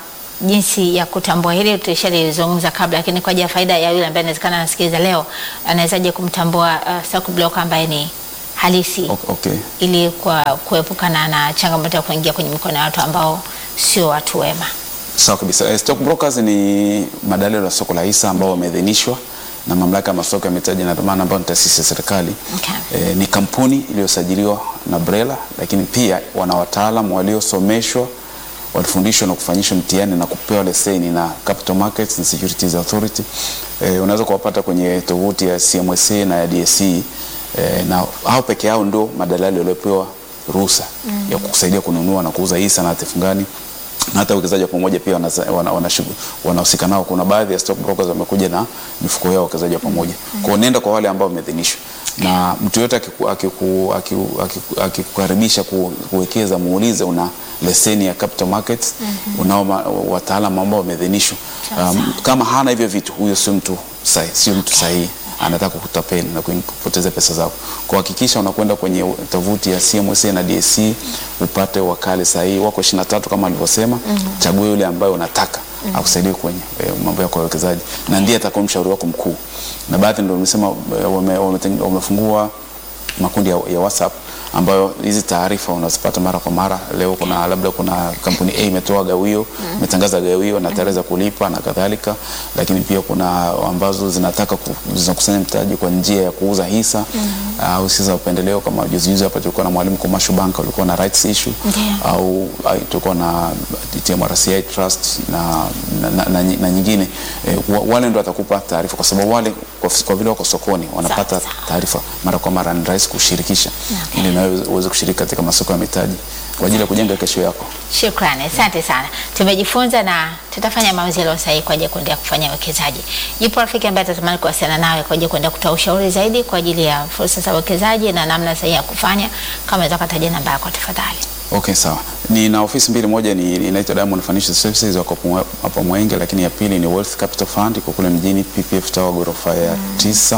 jinsi ya kutambua hili tulishalizungumza kabla, lakini kwa ajili ya faida ya yule ambaye inawezekana anasikiliza leo, anawezaje kumtambua uh, stock broker ambaye ni halisi O- Okay. ili kwa kuepukana na changamoto ya kuingia kwenye mikono ya watu ambao sio watu wema. Sawa kabisa. Eh, Stock brokers ni madalali ya soko la hisa ambao wameidhinishwa na mamlaka ya masoko ya mitaji na dhamana ambayo ni taasisi ya serikali. Okay. Eh, ni kampuni iliyosajiliwa na BRELA, lakini pia wana wataalamu waliosomeshwa walifundishwa na kufanyishwa mtihani na kupewa leseni na Capital Markets and Securities Authority. Eh, unaweza kuwapata kwenye tovuti ya CMSA na ya DSE eh, na hao peke yao ndio madalali waliopewa ruhusa ya kusaidia kununua na kuuza hisa na hati fungani na hata uwekezaji wa pamoja pia wanahusika wana, wana, wanahusika nao. Kuna baadhi ya stock brokers wamekuja na mifuko yao uwekezaji wa pamoja. Kwa hiyo nenda kwa wale ambao wameidhinishwa, na mtu yote akiku- akiku- akiku- akiku- akikukaribisha ku- kuwekeza, muulize una leseni ya capital markets, unao ma- wataalamu ambao wameidhinishwa. Um, kama hana hivyo vitu, huyo sio mtu sahihi, sio mtu sahihi anataka kutapeli na kuing- kupoteza pesa zako. Kwa hakikisha unakwenda kwenye tovuti ya CMSA na DSE upate wakali sahihi, wako 23 kama alivyosema. Chagua yule ambaye unataka akusaidie kwenye e, mambo yako ya uwekezaji, na ndiye atakuwa mshauri wako mkuu. Na baadhi ndio nimesema e, wame- wameteng- wamefungua makundi ya, ya WhatsApp ambayo hizi taarifa unazipata mara kwa mara. Leo kuna labda kuna kampuni A imetoa gawio, imetangaza gawio na tarehe za kulipa na kadhalika, lakini pia kuna ambazo zinataka ku, zinakusanya mtaji kwa njia ya kuuza hisa au hisa za upendeleo. Kama juzi juzi hapa tulikuwa na Mwalimu Commercial Bank walikuwa na rights issue Ndiyo. au ai, tulikuwa na TMRCI Trust na, na, na, na, na nyingine e, wale ndio watakupa taarifa, kwa sababu wale kwa, kwa vile wako sokoni wanapata Sawa, sawa. taarifa mara kwa mara, ni rahisi kushirikisha ili nawe uweze kushiriki katika masoko ya mitaji kwa ajili ya kujenga kesho yako. Shukrani, asante sana. Tumejifunza na tutafanya maamuzi yaliyo sahihi kwa ajili ya kuendelea kufanya uwekezaji. Yupo rafiki ambaye atatamani kuwasiliana nawe kwa ajili ya kuendelea kutoa ushauri zaidi kwa ajili ya fursa za uwekezaji na namna sahihi ya kufanya. Kama unaweza kutaja namba yako tafadhali. Okay, sawa. Nina ofisi mbili, moja ni inaitwa Diamond Financial Services wako Mwe- hapa Mwenge, lakini ya pili ni Wealth Capital Fund iko kule mjini PPF Tower ghorofa ya tisa.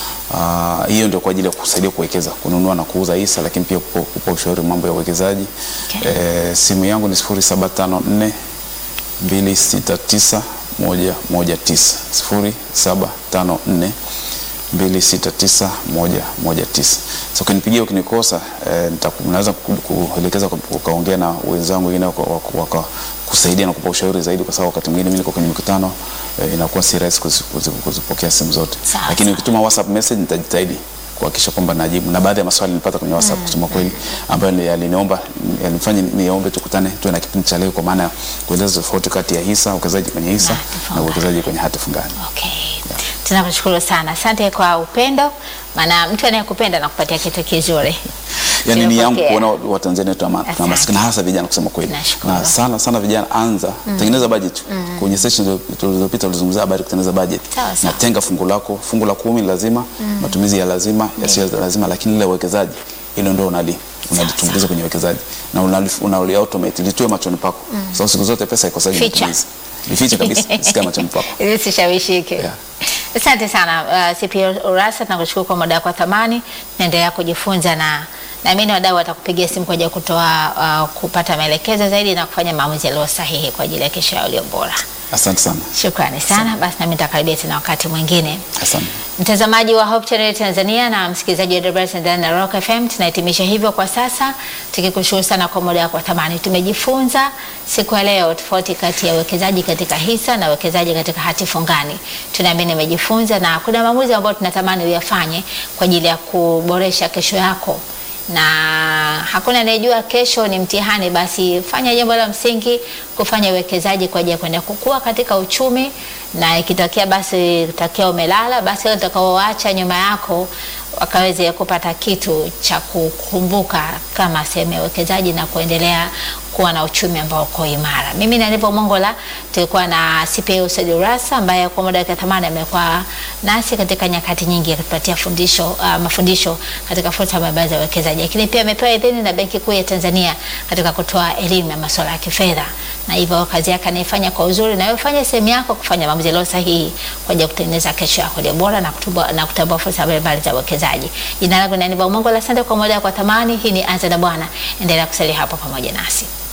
Ah, hiyo ndio kwa ajili ya kusaidia kuwekeza, kununua na kuuza hisa, lakini pia kupa, kupa ushauri mambo ya uwekezaji. Okay. Eh, simu yangu ni 0754 269 119 0754 269119. So ukinipigia ukinikosa, eh, nitaku- naweza ku- kuelekeza ku- ukaongea na wenzangu wengine waka- waka- waka- kusaidia na kupa ushauri zaidi, kwa sababu wakati mwingine mimi niko kwenye mikutano eh, inakuwa si rahisi kuzi- kuzi- kuzipokea simu zote, Sawa, lakini sawa. ukituma WhatsApp message nitajitahidi kuhakikisha kwamba najibu, na baadhi ya maswali nilipata kwenye WhatsApp kusema kweli, ambayo ni- yaliniomba yalinifanya niombe tukutane tuwe na kipindi cha leo, kwa maana ya kueleza tofauti kati ya hisa, uwekezaji kwenye hisa Na hati na fungani. uwekezaji kwenye hati fungani. Okay. Tunakushukuru sana. Asante kwa upendo. Maana mtu anayekupenda anakupatia kitu kizuri. Yani ni yangu Tunapokea. kuona Watanzania tuna Asante. maskini hasa vijana kusema kweli, Nashukuru. na sana sana vijana, anza tengeneza budget. Kwenye session tulizopita tulizungumzia habari ya kutengeneza budget, Sawa, sawa. na tenga fungu lako, fungu la kumi lazima, matumizi ya lazima, yasiyo ya lazima, lakini ile uwekezaji hilo ndio unali unalitumbukiza kwenye uwekezaji na unali, unali automate litue machoni pako, sababu siku zote pesa ikosaji Ficha. matumizi, lifiche kabisa, sika machoni pako. Ili usishawishike. Yeah. Asante sana uh, CPO Urassa, tunakushukuru kwa muda wako wa thamani. Naendelea kujifunza na naamini wadau watakupigia simu kwa ajili ya kutoa uh, kupata maelekezo zaidi na kufanya maamuzi yaliyo sahihi kwa ajili ya kesho yao iliyo bora. Asante sana, Shukrani sana. Basi nami nitakaribia tena wakati mwingine. asante. Mtazamaji wa Hope Channel Tanzania na msikilizaji wa Debra Tanzania na Rock FM, tunahitimisha hivyo kwa sasa, tukikushukuru sana kwa muda wako wa thamani. Tumejifunza siku ya leo tofauti kati ya uwekezaji katika hisa na uwekezaji katika hati fungani. Tunaamini umejifunza na kuna maamuzi ambayo tunatamani uyafanye kwa ajili ya kuboresha kesho yako na hakuna anayejua kesho ni mtihani. Basi fanya jambo la msingi, kufanya uwekezaji kwa ajili ya kwenda kukua katika uchumi, na ikitokea basi tokea umelala, basi wale utakaoacha nyuma yako wakaweze kupata kitu cha kukumbuka kama sehemu ya uwekezaji na kuendelea kuwa na uchumi ambao uko imara. Mimi na Nivo Mongola tulikuwa na CPA Said Urassa ambaye kwa muda wa thamani amekuwa nasi katika nyakati nyingi akitupatia fundisho uh, mafundisho katika fursa mbalimbali za uwekezaji, lakini pia amepewa idhini na Benki Kuu ya Tanzania katika kutoa elimu ya masuala ya kifedha, na hivyo kazi yake anaifanya kwa uzuri, na wewe fanya sehemu yako kufanya maamuzi yaliyo sahihi kwa ajili ya kutengeneza kesho yako iliyo bora na kutambua na kutambua fursa mbalimbali za uwekezaji. Jina langu ni Nivo Mongola, asante kwa muda wako wa thamani. Hii ni Anza na Bwana, endelea kusalia hapo pamoja nasi.